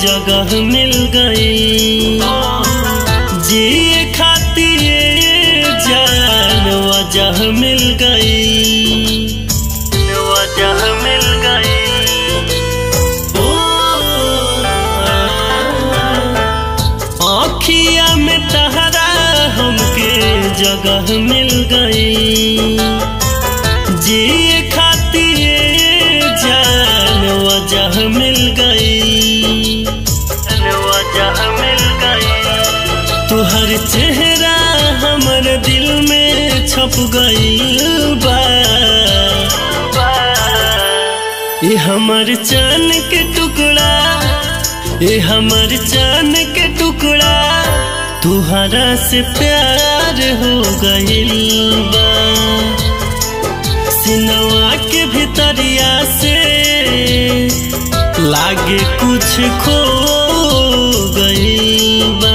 जगह मिल गई जिए खातिर जान वजह मिल गई वजह मिल गई ओ आँखिया में तहरा हमके जगह मिल गई जिए खातिर जान वजह मिल गई वजह मिल गई तुहर चेहरा हमर दिल में छप गई बा ये हमर चान के टुकड़ा ये हमर चान के टुकड़ा तुहरा से प्यार हो गइल बा सिनवा के भीतरिया से लागे कुछ खो गइल बा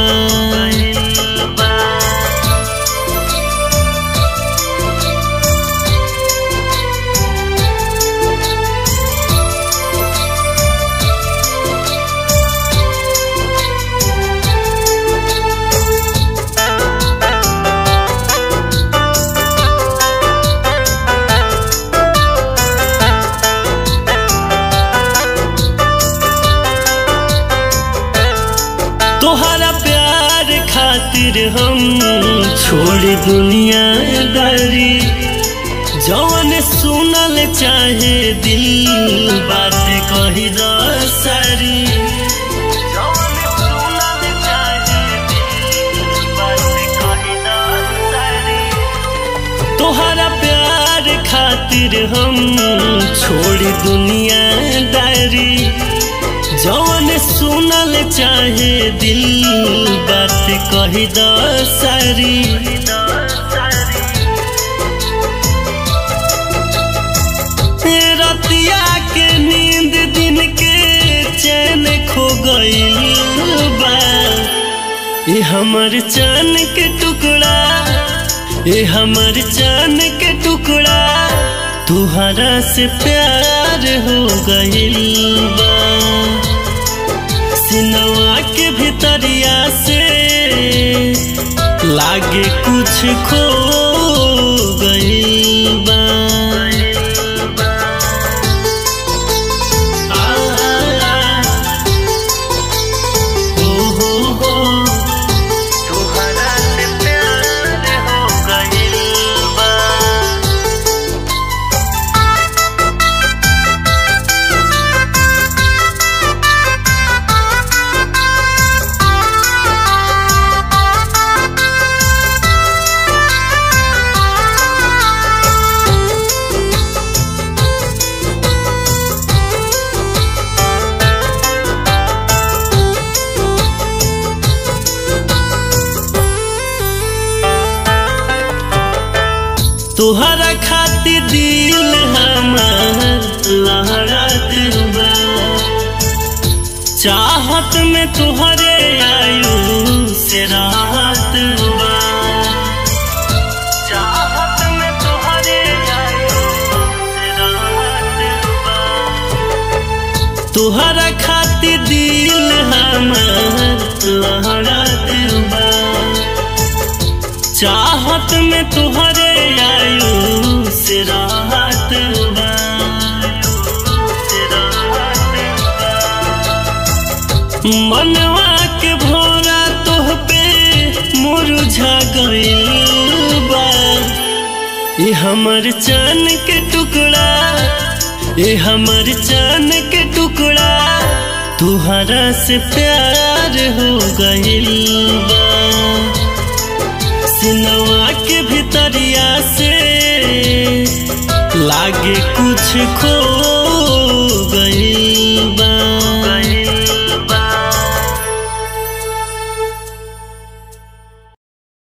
तोहरा प्यार खातिर हम छोड़ दुनिया दारी जौन सुनल चाहे दिल बात कही द सारी जौन सुनल चाहे दिल बात कही द सारी तोहरा प्यार खातिर हम छोड़ दुनिया दारी जौन सुनल चाहे दिल बात कही द सारी रतिया के नींद दिन के चैन खो गई बा ये हमर चान के टुकड़ा ये हमर चान के टुकड़ा तुहरा से प्यार हो गइल बा सिनवा के भीतरिया से लागे कुछ खो गइल बा आ, ओ हो हो तुहरा से प्यार हो गइल बा तुहरा खातिर दिल हमार लहरात बा चाहत में तुहरे आयु से राहत बा चाहत में तुहरे आयु से राहत बा तुहरा खातिर दिल हमार लहरात बा चाहत में तुहरे आयु से राहत बा से राहत बा। मनवा के भोरा तोह पे मुरझा गइल बा ये हमर चान के टुकड़ा ये हमर चान के टुकड़ा तुहरा से प्यार हो गइल बा सिनवा के भीतरिया से लागे कुछ खो